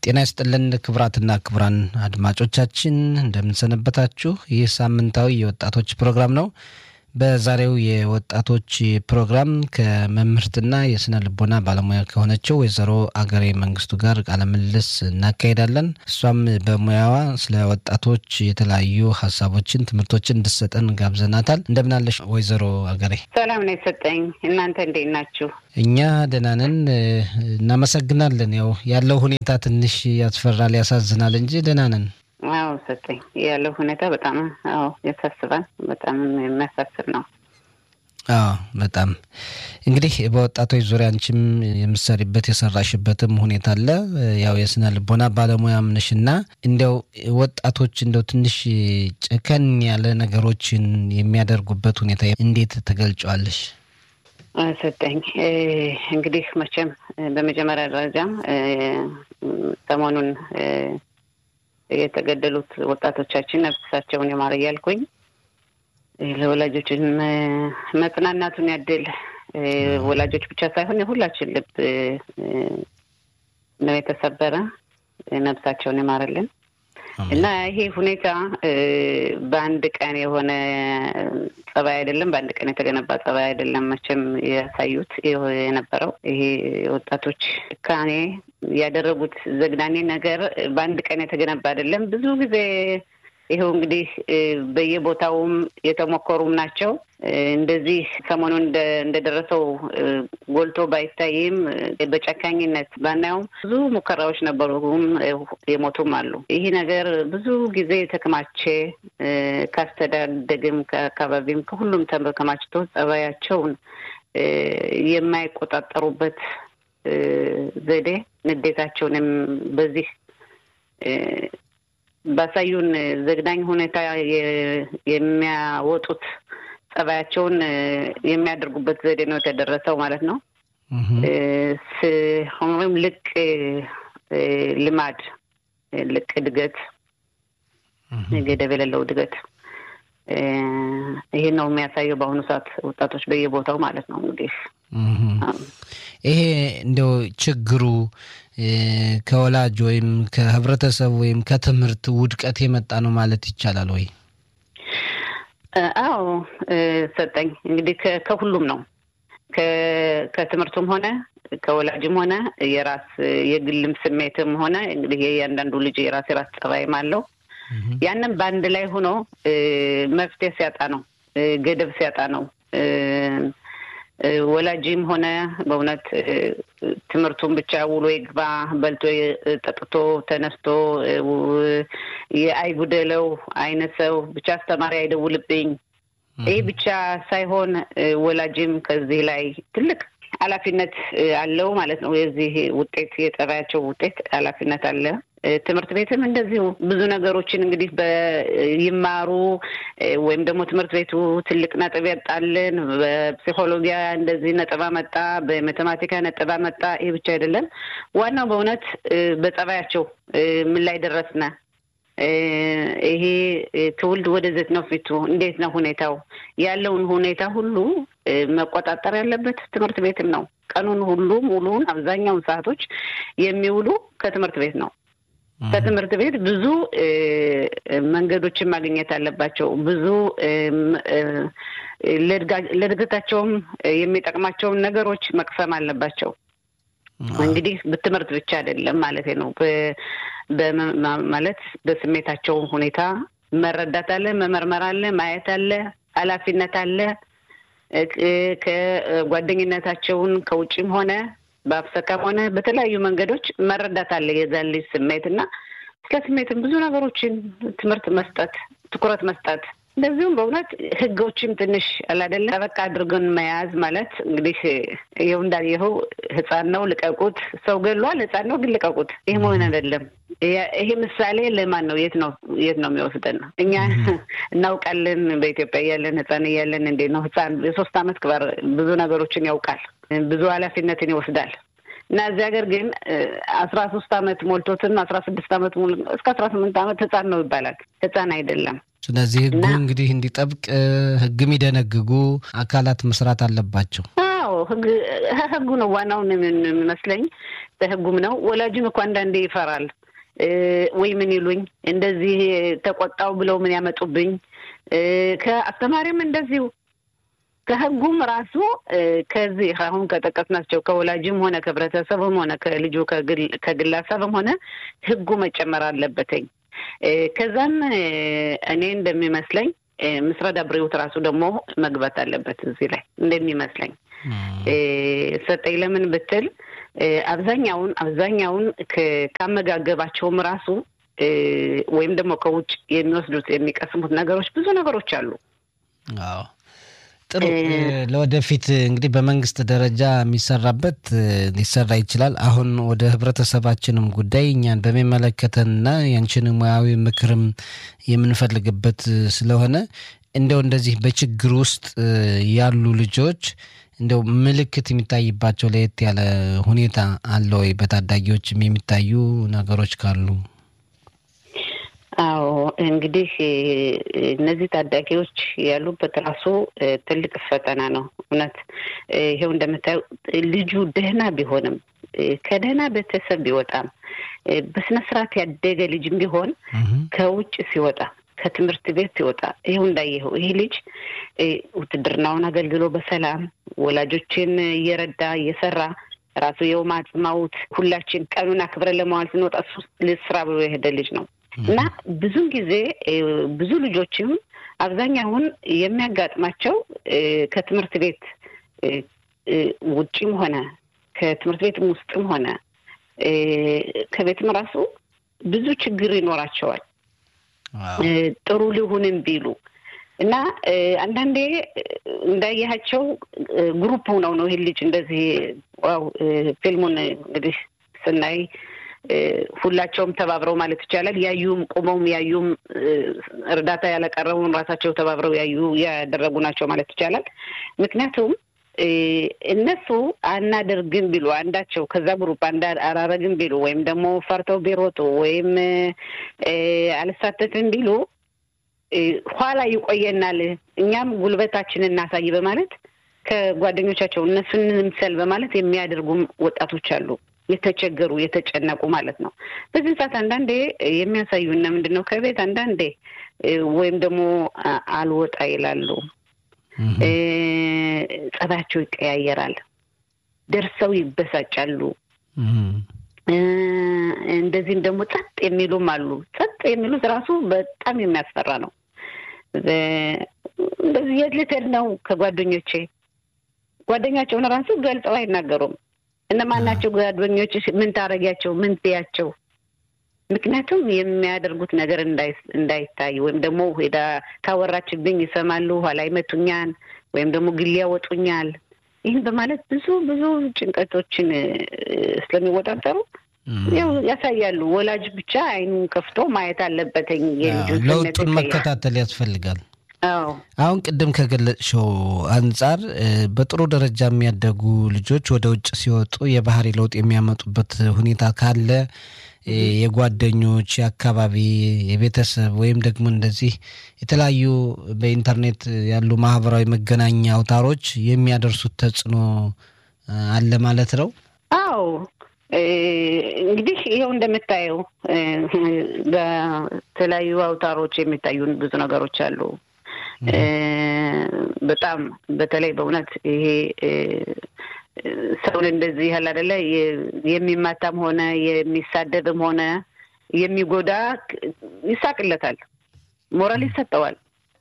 ጤና ይስጥልን ክቡራትና ክቡራን አድማጮቻችን እንደምንሰነበታችሁ። ይህ ሳምንታዊ የወጣቶች ፕሮግራም ነው። በዛሬው የወጣቶች ፕሮግራም ከመምህርትና የስነ ልቦና ባለሙያ ከሆነችው ወይዘሮ አገሬ መንግስቱ ጋር ቃለ ምልልስ እናካሄዳለን። እሷም በሙያዋ ስለ ወጣቶች የተለያዩ ሀሳቦችን፣ ትምህርቶችን እንድሰጠን ጋብዘናታል። እንደምናለሽ ወይዘሮ አገሬ? ሰላም ነው የሰጠኝ። እናንተ እንዴት ናችሁ? እኛ ደህና ነን፣ እናመሰግናለን። ያው ያለው ሁኔታ ትንሽ ያስፈራል፣ ያሳዝናል እንጂ ደህና ነን። አዎ ሰጠኝ ያለው ሁኔታ በጣም አዎ ያሳስባል። በጣም የሚያሳስብ ነው። አዎ በጣም እንግዲህ በወጣቶች ዙሪያ አንቺም የምትሰሪበት የሰራሽበትም ሁኔታ አለ። ያው የስነ ልቦና ባለሙያም ነሽ እና እንዲያው ወጣቶች እንደው ትንሽ ጨከን ያለ ነገሮችን የሚያደርጉበት ሁኔታ እንዴት ትገልጫዋለሽ? ሰጠኝ እንግዲህ መቼም በመጀመሪያ ደረጃ ሰሞኑን የተገደሉት ወጣቶቻችን ነፍሳቸውን ይማር እያልኩኝ ለወላጆችን መጽናናቱን ያድል። ወላጆች ብቻ ሳይሆን የሁላችን ልብ ነው የተሰበረ። ነፍሳቸውን ይማርልን እና ይሄ ሁኔታ በአንድ ቀን የሆነ ጸባይ አይደለም፣ በአንድ ቀን የተገነባ ጸባይ አይደለም። መቼም ያሳዩት የነበረው ይሄ ወጣቶች ጭካኔ ያደረጉት ዘግናኔ ነገር በአንድ ቀን የተገነባ አይደለም። ብዙ ጊዜ ይኸው እንግዲህ በየቦታውም የተሞከሩም ናቸው። እንደዚህ ሰሞኑን እንደደረሰው ጎልቶ ባይታይም በጨካኝነት ባናየውም ብዙ ሙከራዎች ነበሩም የሞቱም አሉ። ይህ ነገር ብዙ ጊዜ የተከማቸ ካስተዳደግም ከአካባቢም ከሁሉም ተከማችቶ ጸባያቸውን የማይቆጣጠሩበት ዘዴ ንዴታቸውንም በዚህ ባሳዩን ዘግናኝ ሁኔታ የሚያወጡት ጸባያቸውን የሚያደርጉበት ዘዴ ነው የተደረሰው ማለት ነው። ወይም ልቅ ልማድ፣ ልቅ እድገት፣ ገደብ የሌለው እድገት ይሄን ነው የሚያሳየው በአሁኑ ሰዓት ወጣቶች በየቦታው ማለት ነው። እንግዲህ ይሄ እንደው ችግሩ ከወላጅ ወይም ከህብረተሰብ ወይም ከትምህርት ውድቀት የመጣ ነው ማለት ይቻላል ወይ? አዎ ሰጠኝ እንግዲህ ከሁሉም ነው ከትምህርቱም ሆነ ከወላጅም ሆነ የራስ የግልም ስሜትም ሆነ እንግዲህ የእያንዳንዱ ልጅ የራስ የራስ ጸባይም አለው። ያንን በአንድ ላይ ሆኖ መፍትሄ ሲያጣ ነው፣ ገደብ ሲያጣ ነው ወላጅም ሆነ በእውነት ትምህርቱን ብቻ ውሎ ይግባ በልቶ ጠጥቶ ተነስቶ አይጉደለው አይነት ሰው ብቻ አስተማሪ አይደውልብኝ። ይህ ብቻ ሳይሆን ወላጅም ከዚህ ላይ ትልቅ ኃላፊነት አለው ማለት ነው። የዚህ ውጤት የጠባያቸው ውጤት ኃላፊነት አለ። ትምህርት ቤትም እንደዚሁ ብዙ ነገሮችን እንግዲህ ይማሩ ወይም ደግሞ ትምህርት ቤቱ ትልቅ ነጥብ ያጣልን፣ በፕሲኮሎጂያ እንደዚህ ነጥብ አመጣ፣ በማቴማቲካ ነጥብ አመጣ። ይህ ብቻ አይደለም። ዋናው በእውነት በጸባያቸው ምን ላይ ደረስነ፣ ይሄ ትውልድ ወደዘት ነው ፊቱ እንዴት ነው ሁኔታው ያለውን ሁኔታ ሁሉ መቆጣጠር ያለበት ትምህርት ቤትም ነው። ቀኑን ሁሉ ሙሉውን አብዛኛውን ሰዓቶች የሚውሉ ከትምህርት ቤት ነው። ከትምህርት ቤት ብዙ መንገዶችን ማግኘት አለባቸው። ብዙ ለእድገታቸውም የሚጠቅማቸውን ነገሮች መቅሰም አለባቸው። እንግዲህ ትምህርት ብቻ አይደለም ማለት ነው። ማለት በስሜታቸው ሁኔታ መረዳት አለ፣ መመርመር አለ፣ ማየት አለ፣ ኃላፊነት አለ። ከጓደኝነታቸውን ከውጭም ሆነ በአፍሰካም ሆነ በተለያዩ መንገዶች መረዳት አለ የዛን ልጅ ስሜት እና ስለ ስሜትም ብዙ ነገሮችን ትምህርት መስጠት፣ ትኩረት መስጠት እንደዚሁም በእውነት ህጎችም ትንሽ አላደለ ጠበቃ አድርገን መያዝ ማለት እንግዲህ ይኸው እንዳየኸው ህፃን ነው ልቀቁት፣ ሰው ገሏል፣ ህፃን ነው ግን ልቀቁት። ይህ መሆን አይደለም። ይሄ ምሳሌ ለማን ነው? የት ነው የት ነው የሚወስደን? እኛ እናውቃለን። በኢትዮጵያ እያለን ህፃን እያለን እንዴት ነው ህፃን የሶስት አመት ክባር ብዙ ነገሮችን ያውቃል፣ ብዙ ኃላፊነትን ይወስዳል። እና እዚህ ሀገር ግን አስራ ሶስት አመት ሞልቶትም አስራ ስድስት አመት እስከ አስራ ስምንት አመት ህፃን ነው ይባላል። ህፃን አይደለም። ስለዚህ ህጉ እንግዲህ እንዲጠብቅ ህግ የሚደነግጉ አካላት መስራት አለባቸው። አዎ ህግ ህጉ ነው ዋናውን የሚመስለኝ በህጉም ነው። ወላጅም እኮ አንዳንዴ ይፈራል ወይ ምን ይሉኝ እንደዚህ ተቆጣው ብለው ምን ያመጡብኝ። ከአስተማሪም እንደዚሁ ከህጉም ራሱ ከዚህ አሁን ከጠቀስናቸው ከወላጅም ሆነ ከህብረተሰብም ሆነ ከልጁ ከግለሰብም ሆነ ህጉ መጨመር አለበትኝ። ከዛም እኔ እንደሚመስለኝ ምስረዳ ብሬውት ራሱ ደግሞ መግባት አለበት እዚህ ላይ እንደሚመስለኝ ሰጠኝ። ለምን ብትል አብዛኛውን አብዛኛውን ካመጋገባቸውም ራሱ ወይም ደግሞ ከውጭ የሚወስዱት የሚቀስሙት ነገሮች ብዙ ነገሮች አሉ። አዎ ጥሩ። ለወደፊት እንግዲህ በመንግስት ደረጃ የሚሰራበት ሊሰራ ይችላል። አሁን ወደ ህብረተሰባችንም ጉዳይ እኛን በሚመለከተንና ያንችን ሙያዊ ምክርም የምንፈልግበት ስለሆነ እንደው እንደዚህ በችግር ውስጥ ያሉ ልጆች እንደው ምልክት የሚታይባቸው ለየት ያለ ሁኔታ አለ ወይ? በታዳጊዎችም የሚታዩ ነገሮች ካሉ አዎ እንግዲህ እነዚህ ታዳጊዎች ያሉበት ራሱ ትልቅ ፈተና ነው። እውነት ይሄው እንደምታየው ልጁ ደህና ቢሆንም ከደህና ቤተሰብ ቢወጣም በስነ ስርዓት ያደገ ልጅም ቢሆን ከውጭ ሲወጣ ከትምህርት ቤት ሲወጣ ይኸው እንዳየኸው ይህ ልጅ ውትድርናውን አገልግሎ በሰላም ወላጆችን እየረዳ እየሰራ ራሱ የውም አጽማውት ሁላችን ቀኑን አክብረን ለመዋል ስንወጣ እሱ ስራ ብሎ የሄደ ልጅ ነው እና ብዙን ጊዜ ብዙ ልጆችም አብዛኛውን የሚያጋጥማቸው ከትምህርት ቤት ውጭም ሆነ ከትምህርት ቤትም ውስጥም ሆነ ከቤትም ራሱ ብዙ ችግር ይኖራቸዋል። ጥሩ ሊሆንም ቢሉ እና አንዳንዴ እንዳያቸው ግሩፕ ሆነው ነው ይህ ልጅ እንደዚህ ዋው ፊልሙን እንግዲህ ስናይ ሁላቸውም ተባብረው ማለት ይቻላል ያዩም ቁመውም ያዩም እርዳታ ያለቀረቡም ራሳቸው ተባብረው ያዩ ያደረጉ ናቸው ማለት ይቻላል። ምክንያቱም እነሱ አናደርግም ቢሉ አንዳቸው ከዛ ግሩፕ አላረግም ቢሉ ወይም ደግሞ ፈርተው ቢሮጡ ወይም አልሳተፍም ቢሉ ኋላ ይቆየናል፣ እኛም ጉልበታችንን እናሳይ በማለት ከጓደኞቻቸው እነሱን እንምሰል በማለት የሚያደርጉም ወጣቶች አሉ። የተቸገሩ የተጨነቁ ማለት ነው። በዚህ ሰዓት አንዳንዴ የሚያሳዩና ምንድን ነው ከቤት አንዳንዴ ወይም ደግሞ አልወጣ ይላሉ። ጸባያቸው ይቀያየራል። ደርሰው ይበሳጫሉ። እንደዚህም ደግሞ ጸጥ የሚሉም አሉ። ጸጥ የሚሉት ራሱ በጣም የሚያስፈራ ነው። እንደዚህ የት ልትሄድ ነው ከጓደኞቼ ጓደኛቸውን ራሱ ገልጸው አይናገሩም። እነማን ናቸው ጓደኞች? ምን ታረጊያቸው? ምን ትያቸው? ምክንያቱም የሚያደርጉት ነገር እንዳይታይ ወይም ደግሞ ሄዳ ካወራችብኝ ይሰማሉ፣ ኋላ ይመቱኛል፣ ወይም ደግሞ ግል ያወጡኛል። ይህን በማለት ብዙ ብዙ ጭንቀቶችን ስለሚወጣጠሩ ያው ያሳያሉ። ወላጅ ብቻ አይኑን ከፍቶ ማየት አለበትኝ። ለውጡን መከታተል ያስፈልጋል። አሁን ቅድም ከገለጽሽው አንጻር በጥሩ ደረጃ የሚያደጉ ልጆች ወደ ውጭ ሲወጡ የባህሪ ለውጥ የሚያመጡበት ሁኔታ ካለ የጓደኞች፣ የአካባቢ፣ የቤተሰብ ወይም ደግሞ እንደዚህ የተለያዩ በኢንተርኔት ያሉ ማህበራዊ መገናኛ አውታሮች የሚያደርሱት ተጽዕኖ አለ ማለት ነው። አዎ እንግዲህ ይኸው እንደምታየው በተለያዩ አውታሮች የሚታዩን ብዙ ነገሮች አሉ። በጣም በተለይ በእውነት ይሄ ሰውን እንደዚህ ያህል አይደለ የሚማታም ሆነ የሚሳደብም ሆነ የሚጎዳ ይሳቅለታል፣ ሞራል ይሰጠዋል።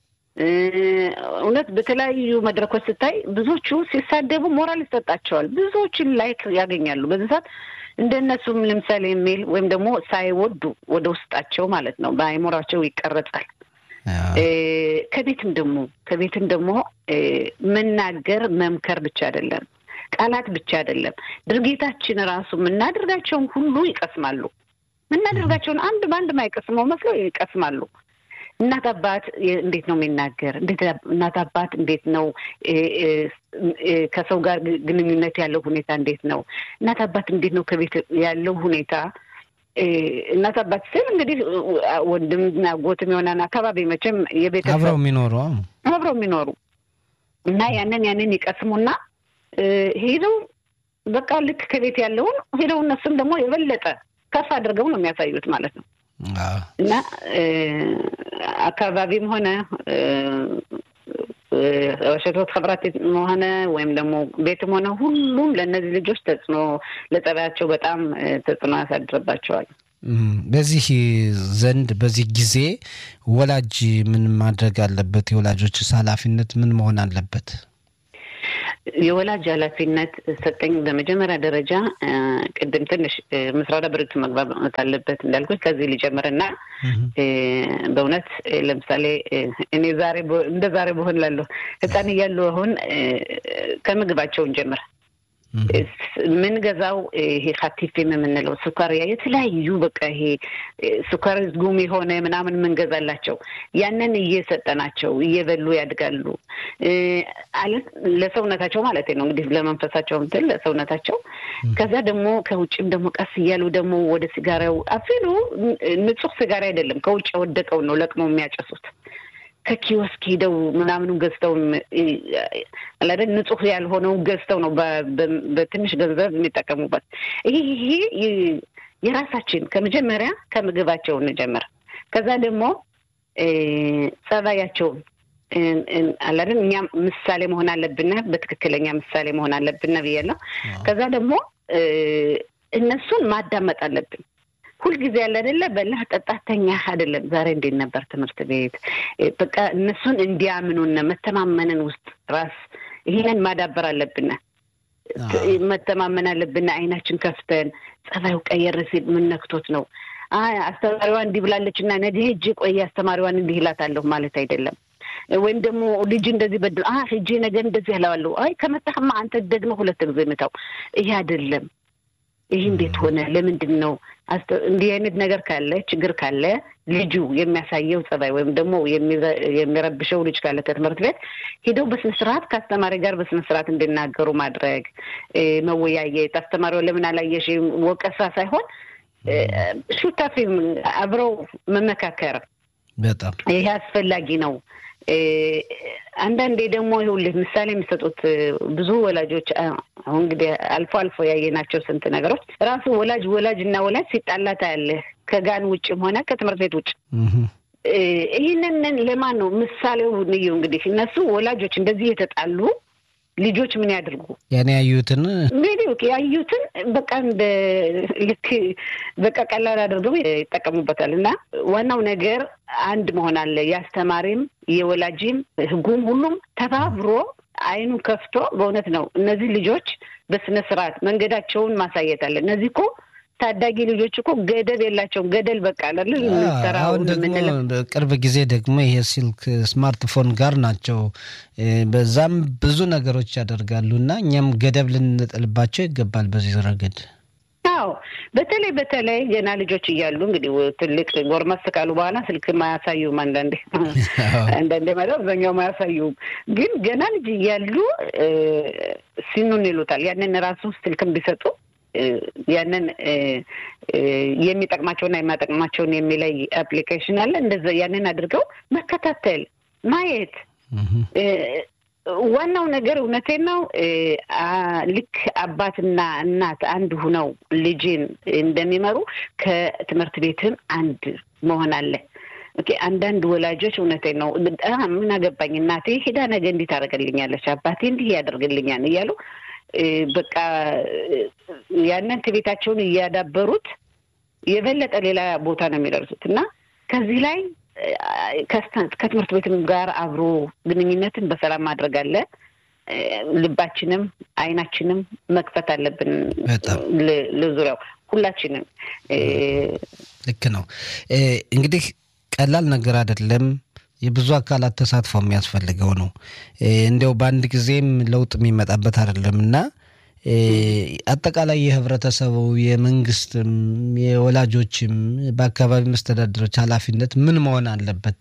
እውነት በተለያዩ መድረኮች ስታይ ብዙዎቹ ሲሳደቡ ሞራል ይሰጣቸዋል። ብዙዎችን ላይክ ያገኛሉ። በዚህ ሰዓት እንደነሱም ለምሳሌ የሚል ወይም ደግሞ ሳይወዱ ወደ ውስጣቸው ማለት ነው በአይምሯቸው ይቀረጻል። ከቤትም ደግሞ ከቤትም ደግሞ መናገር መምከር ብቻ አይደለም፣ ቃላት ብቻ አይደለም፣ ድርጊታችን ራሱ የምናደርጋቸውን ሁሉ ይቀስማሉ። የምናደርጋቸውን አንድ በአንድ ማይቀስመው መስለው ይቀስማሉ። እናት አባት እንዴት ነው የሚናገር? እናት አባት እንዴት ነው ከሰው ጋር ግንኙነት ያለው ሁኔታ እንዴት ነው? እናት አባት እንዴት ነው ከቤት ያለው ሁኔታ እናት አባት ስል እንግዲህ ወንድምና ጎትም የሆነን አካባቢ መቼም የቤተሰብ አብረው የሚኖሩ አብረው የሚኖሩ እና ያንን ያንን ይቀስሙና ሄደው በቃ ልክ ከቤት ያለውን ሄደው እነሱም ደግሞ የበለጠ ከፍ አድርገው ነው የሚያሳዩት ማለት ነው እና አካባቢም ሆነ ሸቶት ከብራት ሆነ ወይም ደግሞ ቤትም ሆነ ሁሉም ለእነዚህ ልጆች ተጽዕኖ ለጸባያቸው በጣም ተጽዕኖ ያሳድርባቸዋል። በዚህ ዘንድ በዚህ ጊዜ ወላጅ ምን ማድረግ አለበት? የወላጆች ኃላፊነት ምን መሆን አለበት? የወላጅ ኃላፊነት ሰጠኝ። በመጀመሪያ ደረጃ ቅድም ትንሽ ምስራዳ ብሪቱ መግባባት አለበት እንዳልኩት ከዚህ ሊጀምርና በእውነት ለምሳሌ እኔ ዛሬ እንደ ዛሬ በሆን ላለሁ ሕፃን እያሉ አሁን ከምግባቸውን ጀምር ምንገዛው ይሄ ሀቲፊም የምንለው ሱካሪያ የተለያዩ በቃ ይሄ ሱካር ጉም የሆነ ምናምን ምንገዛላቸው ያንን እየሰጠናቸው እየበሉ ያድጋሉ። ለሰውነታቸው ማለት ነው እንግዲህ ለመንፈሳቸው እንትን ለሰውነታቸው። ከዛ ደግሞ ከውጭም ደግሞ ቀስ እያሉ ደግሞ ወደ ሲጋራው አፊሉ ንጹህ ሲጋራ አይደለም ከውጭ የወደቀው ነው ለቅመው የሚያጨሱት ከኪዮስክ ሄደው ምናምኑን ገዝተው አላደ ንጹህ ያልሆነው ገዝተው ነው በትንሽ ገንዘብ የሚጠቀሙበት። ይሄ የራሳችን ከመጀመሪያ ከምግባቸው እንጀምር። ከዛ ደግሞ ጸባያቸውን አላደን እኛ ምሳሌ መሆን አለብን፣ በትክክለኛ ምሳሌ መሆን አለብን ብያለሁ። ከዛ ደግሞ እነሱን ማዳመጥ አለብን። ሁልጊዜ ያለ አይደለ በላህ ጠጣተኛ አይደለም። ዛሬ እንዴት ነበር ትምህርት ቤት? በቃ እነሱን እንዲያምኑን መተማመንን ውስጥ ራስ ይሄንን ማዳበር አለብን። መተማመን አለብን። አይናችን ከፍተን ጸባዩ ቀየር ሲል ምን ነክቶት ነው? አይ አስተማሪዋ እንዲህ ብላለች እና ነገ ሂጅ ቆይ አስተማሪዋን እንዲህ እላታለሁ ማለት አይደለም። ወይም ደግሞ ልጅ እንደዚህ በድል አ ሂጄ ነገር እንደዚህ እለዋለሁ። አይ ከመጣህማ አንተ ደግመህ ሁለት ጊዜ ምታው። ይሄ አይደለም። ይህ እንዴት ሆነ? ለምንድን ነው? እንዲህ አይነት ነገር ካለ ችግር ካለ ልጁ የሚያሳየው ጸባይ ወይም ደግሞ የሚረብሸው ልጅ ካለ ከትምህርት ቤት ሄደው በስነ ስርዓት ከአስተማሪ ጋር በስነ ስርዓት እንዲናገሩ ማድረግ፣ መወያየት። አስተማሪው ለምን አላየሽ ወቀሳ ሳይሆን ሹታፊም አብረው መመካከር በጣም ይሄ አስፈላጊ ነው። አንዳንዴ ደግሞ ይኸውልህ ምሳሌ የሚሰጡት ብዙ ወላጆች አሁን እንግዲህ አልፎ አልፎ ያየናቸው ስንት ነገሮች ራሱ ወላጅ ወላጅ እና ወላጅ ሲጣላ ታያለህ፣ ከጋን ውጭም ሆነ ከትምህርት ቤት ውጭ። ይህንን ለማን ነው ምሳሌው? ንዩ እንግዲህ እነሱ ወላጆች እንደዚህ የተጣሉ ልጆች ምን ያድርጉ? ያን ያዩትን ቪዲዮ ያዩትን በቃ እንደ ልክ በቃ ቀላል አድርገው ይጠቀሙበታል። እና ዋናው ነገር አንድ መሆን አለ። የአስተማሪም የወላጅም ህጉም ሁሉም ተባብሮ አይኑን ከፍቶ በእውነት ነው እነዚህ ልጆች በስነ ስርዓት መንገዳቸውን ማሳየት አለ። እነዚህ እኮ ታዳጊ ልጆች እኮ ገደብ የላቸውም። ገደል በቃ አለ አሁን ደግሞ ቅርብ ጊዜ ደግሞ ይሄ ስልክ ስማርትፎን ጋር ናቸው። በዛም ብዙ ነገሮች ያደርጋሉ እና እኛም ገደብ ልንጥልባቸው ይገባል በዚህ ረገድ። አዎ በተለይ በተለይ ገና ልጆች እያሉ እንግዲህ ትልቅ ጎርመስ ካሉ በኋላ ስልክ ማያሳዩም። አንዳንዴ አንዳንዴ ማለት አብዛኛው ማያሳዩም፣ ግን ገና ልጅ እያሉ ሲኑን ይሉታል። ያንን ራሱ ስልክም ቢሰጡ ያንን የሚጠቅማቸውና የማይጠቅማቸውን የሚለይ አፕሊኬሽን አለ። እንደዛ ያንን አድርገው መከታተል ማየት ዋናው ነገር እውነቴን ነው። ልክ አባትና እናት አንድ ሁነው ልጅን እንደሚመሩ ከትምህርት ቤትም አንድ መሆን አለ። ኦኬ አንዳንድ ወላጆች እውነቴን ነው ምን አገባኝ እናቴ ሄዳ ነገ እንዲህ ታደርግልኛለች፣ አባቴ እንዲህ ያደርግልኛል እያሉ በቃ ያንን ከቤታቸውን እያዳበሩት የበለጠ ሌላ ቦታ ነው የሚደርሱት እና ከዚህ ላይ ከትምህርት ቤትም ጋር አብሮ ግንኙነትን በሰላም ማድረግ አለ። ልባችንም አይናችንም መክፈት አለብን። ለዙሪያው ሁላችንም ልክ ነው። እንግዲህ ቀላል ነገር አይደለም። የብዙ አካላት ተሳትፎ የሚያስፈልገው ነው። እንዲያው በአንድ ጊዜም ለውጥ የሚመጣበት አይደለም እና አጠቃላይ የህብረተሰቡ፣ የመንግስትም፣ የወላጆችም በአካባቢ መስተዳድሮች ኃላፊነት ምን መሆን አለበት?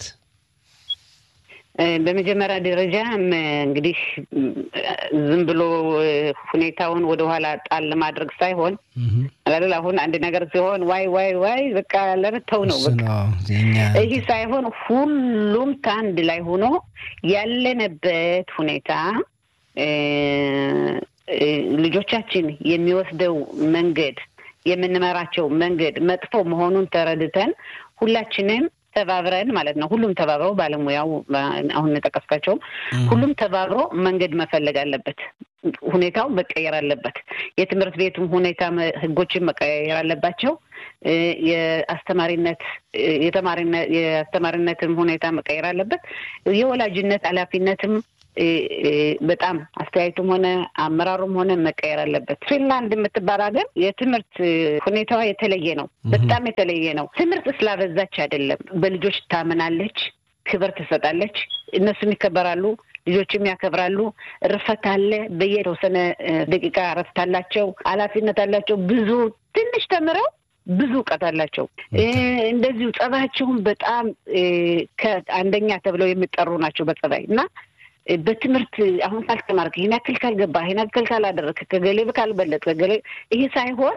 በመጀመሪያ ደረጃ እንግዲህ ዝም ብሎ ሁኔታውን ወደኋላ ጣል ለማድረግ ሳይሆን አላል አሁን አንድ ነገር ሲሆን ዋይ ዋይ ዋይ በቃ ለመተው ነው በቃ ይህ ሳይሆን ሁሉም ከአንድ ላይ ሆኖ ያለንበት ሁኔታ ልጆቻችን የሚወስደው መንገድ የምንመራቸው መንገድ መጥፎ መሆኑን ተረድተን ሁላችንም ተባብረን ማለት ነው። ሁሉም ተባብረው ባለሙያው አሁን የጠቀስካቸውም ሁሉም ተባብሮ መንገድ መፈለግ አለበት። ሁኔታው መቀየር አለበት። የትምህርት ቤቱም ሁኔታ ህጎችን መቀየር አለባቸው። የአስተማሪነት የአስተማሪነትም ሁኔታ መቀየር አለበት። የወላጅነት ኃላፊነትም በጣም አስተያየቱም ሆነ አመራሩም ሆነ መቀየር አለበት። ፊንላንድ የምትባል ሀገር የትምህርት ሁኔታዋ የተለየ ነው። በጣም የተለየ ነው። ትምህርት ስላበዛች አይደለም። በልጆች ታምናለች፣ ክብር ትሰጣለች። እነሱም ይከበራሉ፣ ልጆችም ያከብራሉ። እርፈት አለ። በየተወሰነ ደቂቃ እረፍት አላቸው፣ ኃላፊነት አላቸው። ብዙ ትንሽ ተምረው ብዙ እውቀት አላቸው። እንደዚሁ ጸባያቸውን በጣም ከአንደኛ ተብለው የሚጠሩ ናቸው በጸባይ እና በትምህርት አሁን ካልተማርክ ይህን ያክል ካልገባ ይህን ያክል ካላደረክ ከገሌ ካልበለጥ ከገሌ ይሄ ሳይሆን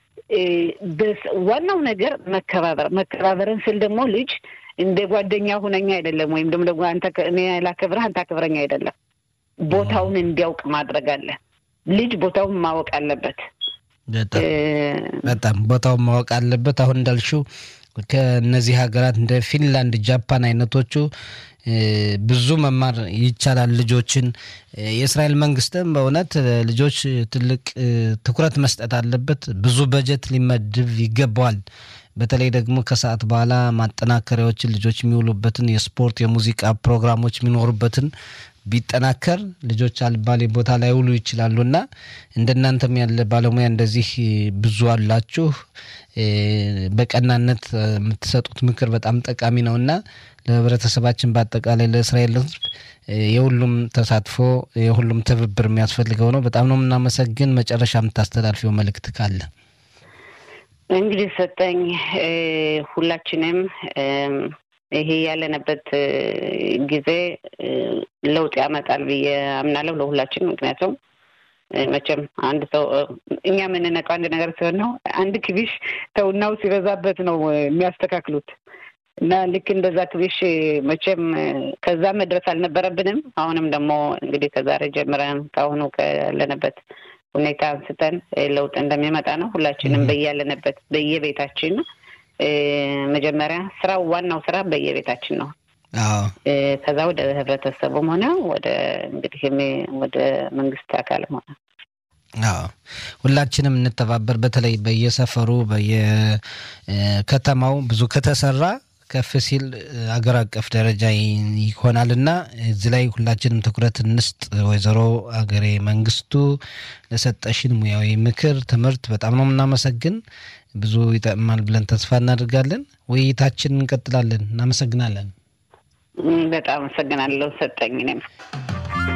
ዋናው ነገር መከባበር። መከባበርን ስል ደግሞ ልጅ እንደ ጓደኛ ሁነኛ አይደለም፣ ወይም ደግሞ አንተ እኔ ላከብረህ አንተ አክብረኝ አይደለም። ቦታውን እንዲያውቅ ማድረግ አለ። ልጅ ቦታውን ማወቅ አለበት። በጣም ቦታውን ማወቅ አለበት። አሁን እንዳልሽው ከእነዚህ ሀገራት እንደ ፊንላንድ፣ ጃፓን አይነቶቹ ብዙ መማር ይቻላል። ልጆችን የእስራኤል መንግስትም በእውነት ልጆች ትልቅ ትኩረት መስጠት አለበት። ብዙ በጀት ሊመድብ ይገባዋል። በተለይ ደግሞ ከሰዓት በኋላ ማጠናከሪያዎችን ልጆች የሚውሉበትን የስፖርት የሙዚቃ ፕሮግራሞች የሚኖሩበትን ቢጠናከር ልጆች አልባሌ ቦታ ላይ ውሉ ይችላሉ እና እንደናንተም ያለ ባለሙያ እንደዚህ ብዙ አላችሁ። በቀናነት የምትሰጡት ምክር በጣም ጠቃሚ ነው እና ለህብረተሰባችን በአጠቃላይ ለእስራኤል ሕዝብ የሁሉም ተሳትፎ የሁሉም ትብብር የሚያስፈልገው ነው። በጣም ነው የምናመሰግን። መጨረሻ የምታስተላልፊው መልእክት ካለ? እንግዲህ ሰጠኝ ሁላችንም ይሄ ያለንበት ጊዜ ለውጥ ያመጣል ብዬ አምናለሁ ለሁላችን። ምክንያቱም መቼም አንድ ሰው እኛ የምንነቀው አንድ ነገር ሲሆን ነው። አንድ ክቢሽ ተውናው ሲበዛበት ነው የሚያስተካክሉት እና ልክ እንደዛ ክቢሽ መቼም ከዛ መድረስ አልነበረብንም። አሁንም ደግሞ እንግዲህ ከዛሬ ጀምረን ከአሁኑ ካለንበት ሁኔታ አንስተን ለውጥ እንደሚመጣ ነው። ሁላችንም በያለንበት በየቤታችን መጀመሪያ ስራው ዋናው ስራ በየቤታችን ነው። ከዛ ወደ ህብረተሰቡም ሆነ ወደ እንግዲህ ወደ መንግስት አካልም ሆነ ሁላችንም እንተባበር። በተለይ በየሰፈሩ በየከተማው ብዙ ከተሰራ ከፍ ሲል አገር አቀፍ ደረጃ ይሆናል እና እዚህ ላይ ሁላችንም ትኩረት እንስጥ። ወይዘሮ አገሬ መንግስቱ ለሰጠሽን ሙያዊ ምክር፣ ትምህርት በጣም ነው የምናመሰግን። ብዙ ይጠቅማል ብለን ተስፋ እናደርጋለን። ውይይታችን እንቀጥላለን። እናመሰግናለን። በጣም አመሰግናለሁ ሰጠኝ እኔም